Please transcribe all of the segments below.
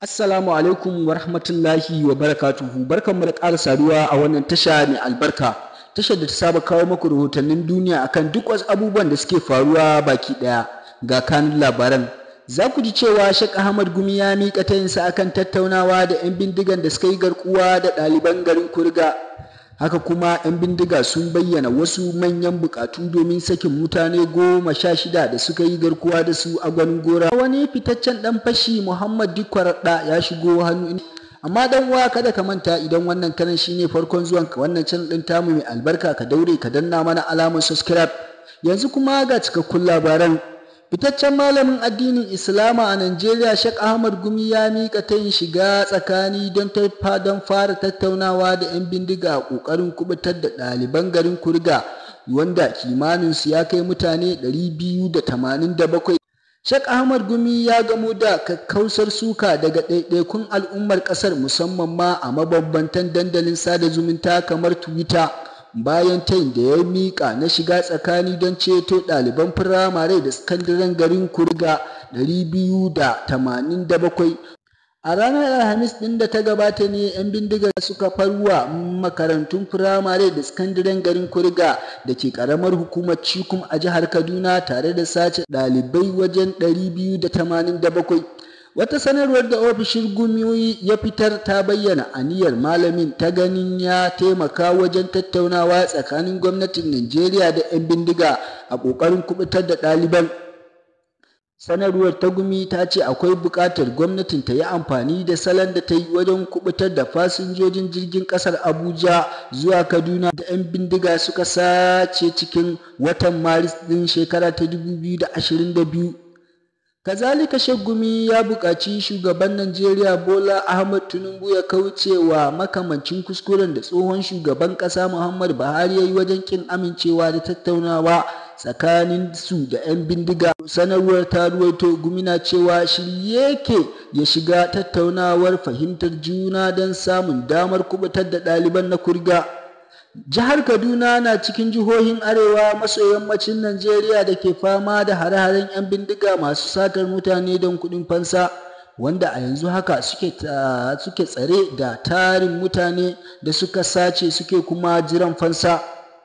Assalamu alaikum wa rahmatullahi wa barakatuhu barkanmu da ƙara saduwa a wannan tasha mai albarka tashar da ta saba kawo muku rahotannin duniya akan duk wasu abubuwan da suke faruwa baki ɗaya ga kanun labaran za ku ji cewa Sheikh Ahmad Gumi ya miƙa tayinsa akan tattaunawa da 'yan bindigan da suka yi garkuwa da ɗaliban garin Kurga haka kuma 'yan bindiga sun bayyana wasu manyan bukatu domin sakin mutane goma sha shida da suka yi garkuwa da su a gwanin gora wani fitaccen dan fashi muhammad dikwaraɗa ya shigo hannu amma dan uwa kada ka manta idan wannan kanan shine farkon zuwan ka wannan channel din tamu mai albarka ka daure ka danna mana alamar subscribe yanzu kuma ga cikakkun labaran fitaccen malamin addinin islama a najeriya shek ahmad gumi ya miƙa tayin shiga tsakani don don fara tattaunawa da 'yan bindiga a ƙoƙarin kubutar da ɗaliban garin kurga wanda kimaninsu ya kai mutane 287 Sheikh Ahmad Gumi ya gamo da kakkausar suka daga ɗaiɗaikun al'ummar ƙasar musamman ma a mabambantan dandalin sada zumunta kamar Twitter. bayan tayin da ya miƙa na shiga tsakani don ceto ɗaliban firamare da sakandaren garin kurga 287 a ranar alhamis ɗin da ta gabata ne 'yan bindigar suka farwa makarantun firamare da sakandaren garin kurga da ke ƙaramar hukumar cikum a jihar kaduna tare da sace ɗalibai wajen 287 wata sanarwar da ofishin gumiyoyi ya fitar ta bayyana aniyar malamin ta ganin ya taimaka wajen tattaunawa tsakanin gwamnatin najeriya da 'yan bindiga a ƙoƙarin kubutar da ɗaliban sanarwar ta gumi ta ce akwai buƙatar gwamnatin ta yi amfani da salon da ta yi wajen kubutar da fasinjojin jirgin ƙasar abuja zuwa kaduna da 'yan bindiga suka sace cikin watan maris ɗin shekara ta 2022 kazalika gumi ya buƙaci shugaban najeriya bola ahmad tinubu ya kauce wa makamancin kuskuren da tsohon shugaban ƙasa muhammad buhari ya yi wajen ƙin amincewa da tattaunawa tsakanin su da 'yan bindiga sanarwar ta ruwaito gumina cewa shirye yake ya shiga tattaunawar fahimtar juna don samun damar kubutar da ɗaliban na kurga Jihar Kaduna na cikin jihohin Arewa maso yammacin Najeriya da ke fama da hare-haren 'yan bindiga masu satar mutane don kuɗin fansa, wanda a yanzu haka suke tsare da tarin mutane da suka sace suke kuma jiran fansa.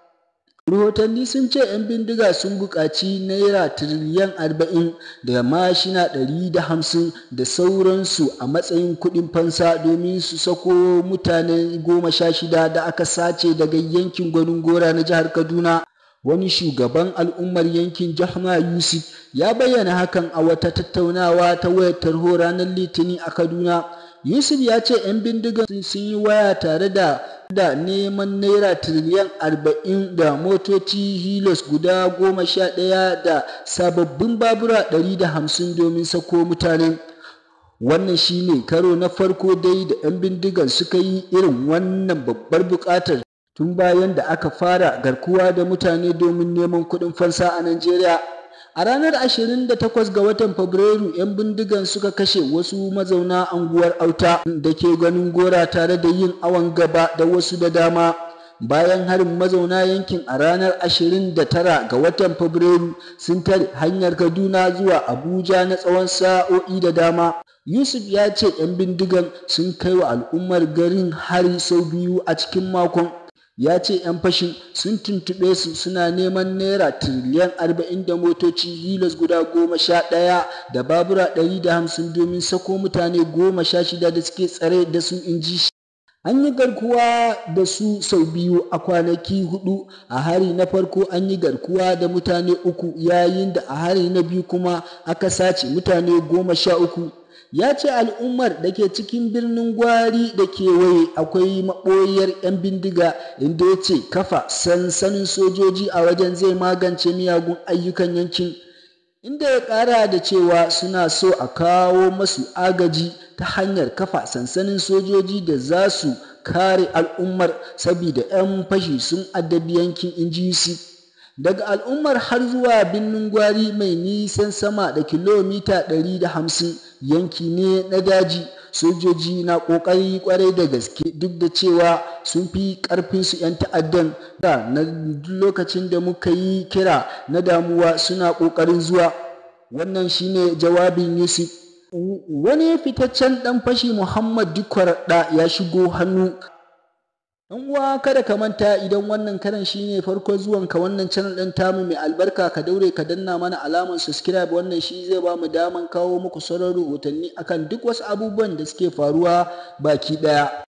Rahotanni sun ce 'yan bindiga sun buƙaci naira tiriliyan arba'in da mashina ɗari da hamsin da sauransu a matsayin kuɗin fansa domin su sako mutane goma sha shida da aka sace daga yankin gwanin gora na jihar Kaduna. Wani shugaban al'ummar yankin Jahma Yusuf ya bayyana hakan a wata tattaunawa ta wayar tarho ranar Litinin a Kaduna. Yusuf ya ce 'yan bindigan sun yi waya tare da da neman naira tiriliyan arba'in da motoci hilos guda goma sha ɗaya da sababbin babura ɗari da hamsin domin sako mutanen wannan shine karo na farko dai da 'yan bindigan suka yi irin wannan babbar buƙatar tun bayan da aka fara garkuwa da mutane domin neman kuɗin fansa a najeriya A ranar 28 ga watan Fabrairu, 'yan bindigan suka kashe wasu mazauna anguwar Auta da ke ganin gora tare da yin awon gaba da wasu da dama. Bayan harin mazauna yankin a ranar 29 ga watan Fabrairu sun tare hanyar Kaduna zuwa Abuja na tsawon sa'o'i da dama. Yusuf ya ce 'yan bindigan sun kai wa al'ummar garin hari sau biyu a cikin makon. ya ce 'yan fashin sun tuntuɓe su suna neman naira tiriliyan arba'in da motoci hilas guda goma sha ɗaya da babura ɗari da hamsin domin sako mutane goma sha shida da suke tsare da su in ji shi an yi garkuwa da su sau biyu a kwanaki hudu a hari na farko an yi garkuwa da mutane uku yayin da a hari na biyu kuma aka sace mutane goma sha uku ya ce al'ummar da ke cikin birnin gwari da kewaye akwai maɓoyar 'yan bindiga inda ya ce kafa sansanin sojoji a wajen zai magance miyagun ayyukan yankin inda ya ƙara da cewa suna so a kawo masu agaji ta hanyar kafa sansanin sojoji da za su kare al'ummar saboda 'yan fashi sun addabi yankin inji daga al'ummar har zuwa birnin gwari mai nisan sama da kilomita 150 yanki ne na daji sojoji na ƙoƙari kwarai da gaske duk da cewa sun fi ƙarfin su 'yan ta'addan da na lokacin da muka yi kira na damuwa suna ƙoƙarin zuwa wannan shine jawabin yusuf wani fitaccen ɗan fashi muhammad dikwar da ya shigo hannu Ɗan uwa kada ka manta idan wannan karan shine farko zuwan ka wannan channel ɗin tamu mai albarka ka daure ka danna mana alamar subscribe wannan shi zai ba mu daman kawo muku sauran rahotanni akan duk wasu abubuwan da suke faruwa baki ɗaya